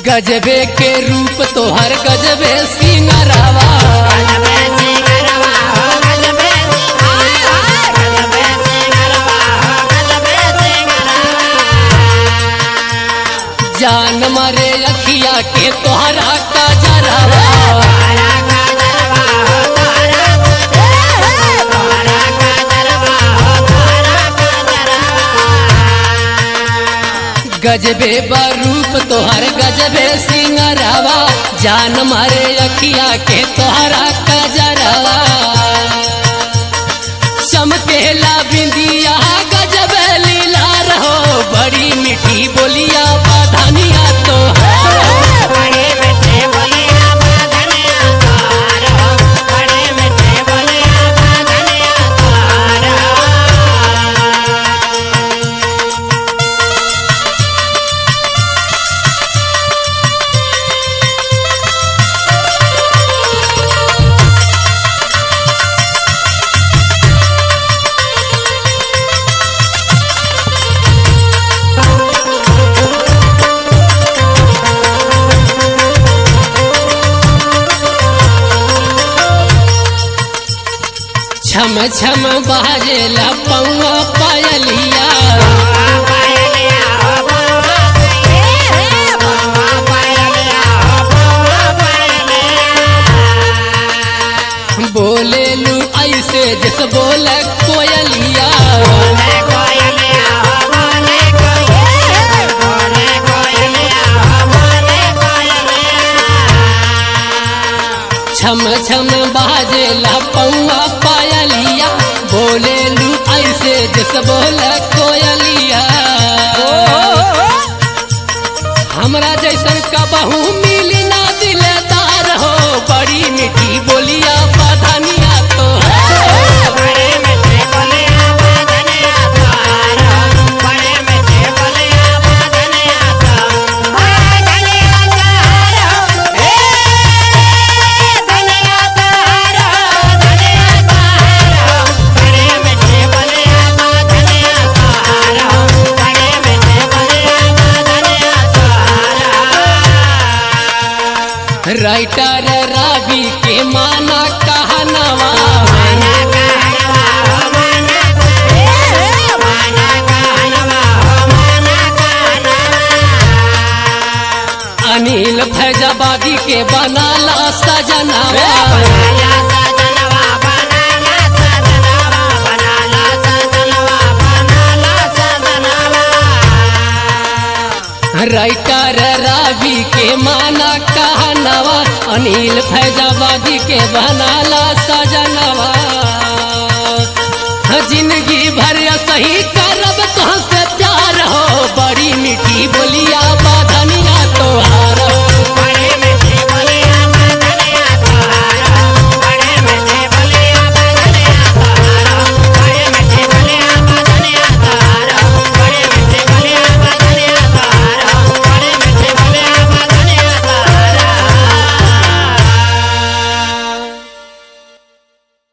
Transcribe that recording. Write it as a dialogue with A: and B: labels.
A: गजबे के रूप तोहर गजबे सिंगरवा जान मारे अखिया के तोहरा कजरवा गजबे रूप तोहर गजबे सिंगरवा जान मारे अखिया के तोहरा कजरवा चमकेला बिंदिया गजबे लीला रहो बड़ी मीठी बोलिया बधनिया तो छम छम बाजेला पौआ पायलिया बोले लू ऐसे जैसे बोले कोयलिया छम छम बाजेला पौआ पायलिया बोले लू ऐसे जैसे बोले कोयलिया हमरा जैसन कबहू मिली ना दिलदार हो बड़ी मीठी बोलिया बधनिया तो राइटर रावी के माना कहनवा अनिल फैजाबादी के बनाला सजनवा राइटर रावी के माना कहनवा अनिल फैजाबादी के बनाला सजनवा जिंदगी भर सही करब तुहसे प्यार हो बड़ी मीठी बोलिया